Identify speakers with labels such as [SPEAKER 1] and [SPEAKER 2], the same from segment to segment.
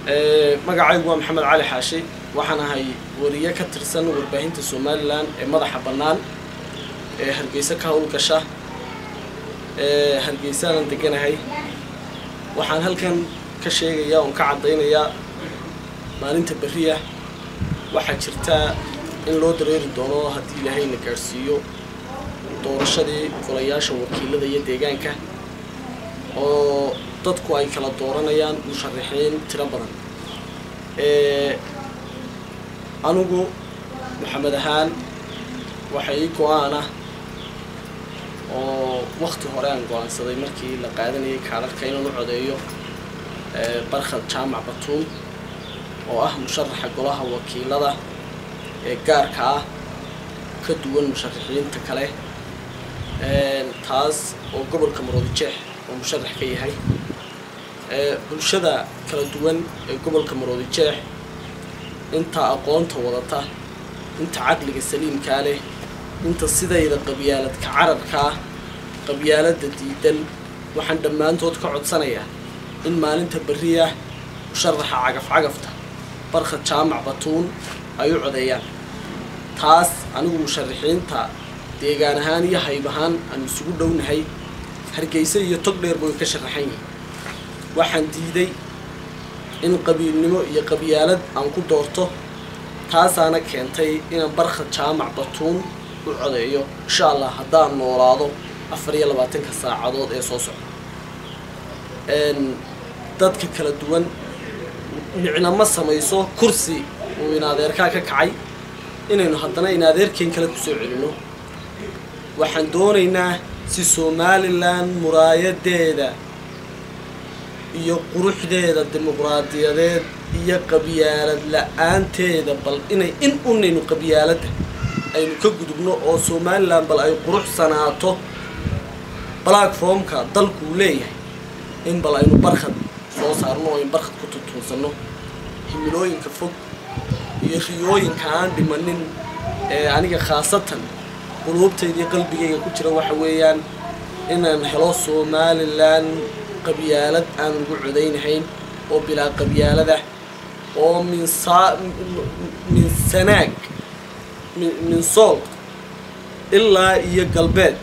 [SPEAKER 1] magacaygu waa maxamed cali xaashi waxaan ahay wariye ka tirsan warbaahinta somalilan ee madaxa bannaan ee hargeysa ka howlgasha ee hargeysaanan deganahay waxaan halkan ka sheegayaa oon ka caddaynayaa maalinta berriya waxaa jirtaa in loo dareeri doono haddii ilaahay na gaadhsiiyo doorashadii golayaasha wakiilada iyo deegaanka oo dadku ay kala dooranayaan musharaxiin tiro badan anigu maxamed ahaan waxa ii go-aan ah oo wakti hore aan go-aansaday markii la qaadanayay kaadharka inaan u codeeyo barkhad jaamac batuun oo ah musharaxa golaha wakiilada ee gaarka ah ka duwan musharaxiinta kale taas oo gobolka maroodijeex oo musharax ka yahay bulshada kala duwan ee gobolka maroodijeex inta aqoonta wadata inta caqliga saliimkaa leh inta sidayda qabyaaladka cararkaa qabyaaladda diidan waxaan dhammaantood ka codsanayaa in maalinta berriya musharaxa cagaf-cagafta barkhad jaamac batuun ay u codeeyaan taas anigu musharaxiinta deegaan ahaan iyo hayb ahaan aan isugu dhownahay hargeysa iyo tog dheer bay ka sharaxan yihin waxaan diiday in qabiilnimo iyo qabyaalad aan ku doorto taasaana keentay inaan barkhad jaamac batuun u codeeyo insha allah haddaan noolaado afar iyo labaatanka saacadood ee soo socda dadka kala duwan micna ma samayso kursi uu inadeerkaa ka kacay inaynu haddana inadeerkeen kale kusoo celinno waxaan doonaynaa si somalilan muraayadeeda iyo quruxdeeda dimuqraadiyadeed iyo qabyaalad la-aanteeda bal inay in unaynu qabyaaladda aynu ka gudubno oo somalilan bal ay quruxsanaato platformka dalkuu leeyahay in bal aynu barkhad soo saarno oo aynu barkhad ku tutuunsanno himilooyinka fog iyo riyooyinka aan dhimanin ee aniga khaasatan quluubtayda iyo qalbigayga ku jira waxa weeyaan inaan helo somalilan qabyaalad aan ugu codaynahayn oo bilaa qabyaalada oo min saa min sanaag min sool ilaa iyo galbeed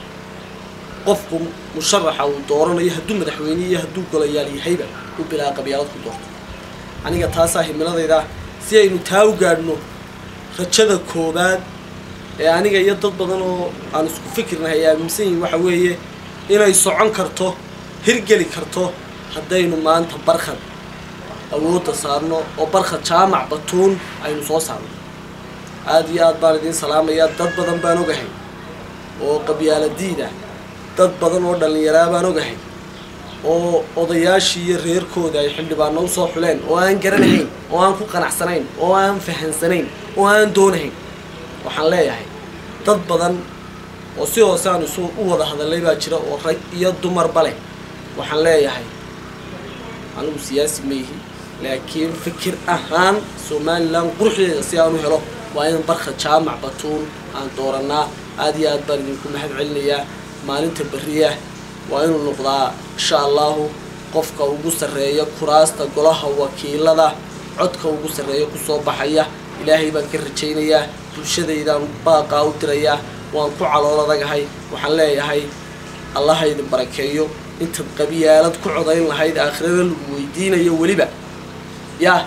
[SPEAKER 1] qofku musharaxa uu dooranayo hadduu madaxweyne iyo hadduu golayaal yahayba u bilaa qabyaalad ku doorto aniga taasaa himiladayda si aynu taa u gaadhno rajada koobaad ee aniga iyo dad badan oo aan isku fikirnahay aaminsan yihin waxa weeye inay socon karto hirgeli karto haddaynu maanta barkhad awoodda saarno oo barkhad jaamac batuun aynu soo saarno aada iyo aad baan idiin salaamayaa dad badan baan ogahay oo qabyaaladiida dad badan oo dhallinyaraa baan ogahay oo odayaashii iyo reerkooda ay xildhibaano usoo xuleen oo aan garanahayn oo aan ku qanacsanayn oo aan fahansanayn oo aan doonahayn waxaan leeyahay dad badan oo si hoose aan isu u wada hadalay baa jira oo rag iyo dumarba leh waxaan leeyahay anigu siyaasi ma yihi laakiin fikir ahaan somalilan quruxdeeda si aan u helo waa in barkhad jaamac batuun aan dooranaa aada iyo aad baan idinku mahad celinayaa maalinta berriya waa inuu noqdaa insha allahu qofka ugu sarreeya kuraasta golaha wakiilada codka ugu sarreeya kusoo baxaya ilaahay baan ka rajaynayaa bulshadaydaan baaqaa u dirayaa waan ku calool adagahay waxaan leeyahay allaha idin barakeeyo intaad qabyaalad ku codayn lahayd aakhirada lagu weydiinayo weliba yaa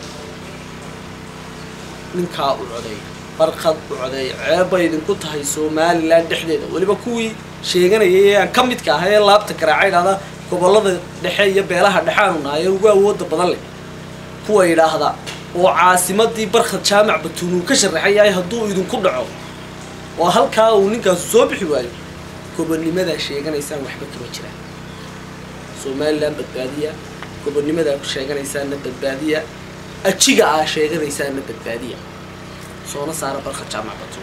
[SPEAKER 1] ninkaa u codeey barkhad u codeey ceebbay idinku tahay somalilan dhexdeeda weliba kuwii sheeganayay ee aan ka midka ahay ee laabta garaaca idhahda gobollada dhexe iyo beelaha dhexaanu nahay ee ugu awoodda badan leh kuwa yidhaahda oo caasimadii barkhad jaamac batuun uu ka sharaxan yahay hadduu idinku dhaco oo halkaa uu ninkaasu soo bixi waayo gobonnimadaa sheeganaysaan waxba kama jiraan somalilan badbaadiya gobonnimadaa ku sheeganaysaanna badbaadiya ajiga aa sheeganaysaanna badbaadiya soona saara barkhad jaamac batuun